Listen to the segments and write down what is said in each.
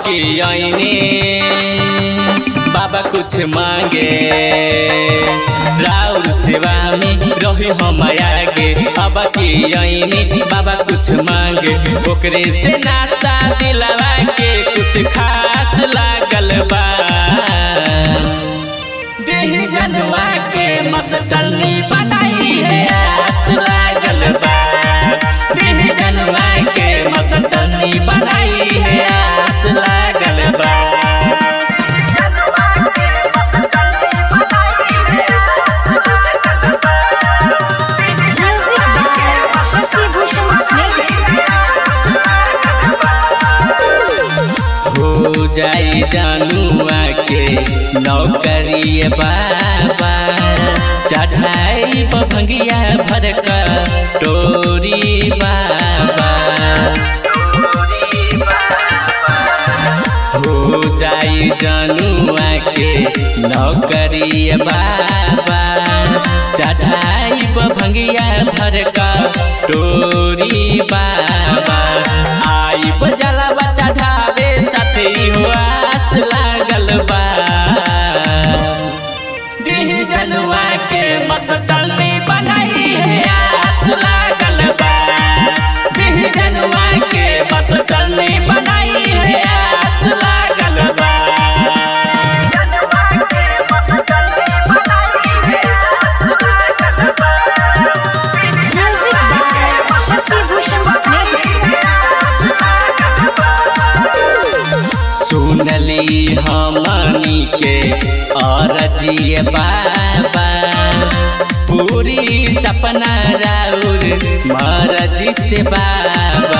के आईने बाबा कुछ मांगे राउर सेवा में रही हम आगे अब के आईने बाबा कुछ मांगे ओकरे से नाता दिलवा के कुछ खास लागल बा देह जनवा के मस्तनी बनाई है आस लागल बा देह जनवा के मस्तनी बनाई है आस लागल बा Music by Shashi Bhushan Snake. हो जाई जानुआ के नौकरी बाबा चढ़ाई भंगिया भरका टोरी बाबा हो जाई जानुआ के नौकरी बाबा चढ़ाई भंगिया भरका टोरी बाबा आई जलवा चढ़ावे साथी हो आस लागल बा देह जनुआ के मस्तनी बनाई है आस लागल बा देह जनुआ के मस्तनी बनाई है आस लागल बा Music by Shashi Bhushan Snake. सुनली हमनी के अरजिए बाबा पूरी सपना राउर मरजी से बाबा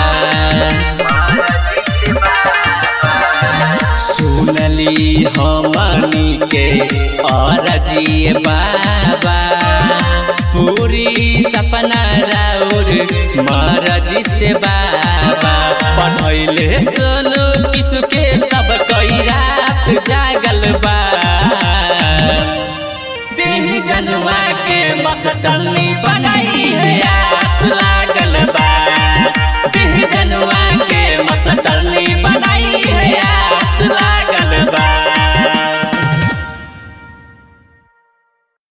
सुनली हमनी के अरजिए बाबा पूरी सपना राउर मरजी से बाबा पढ़ैले सुनु किसु के सब कई रात जागल बा देह जनवा के मस्तनी बना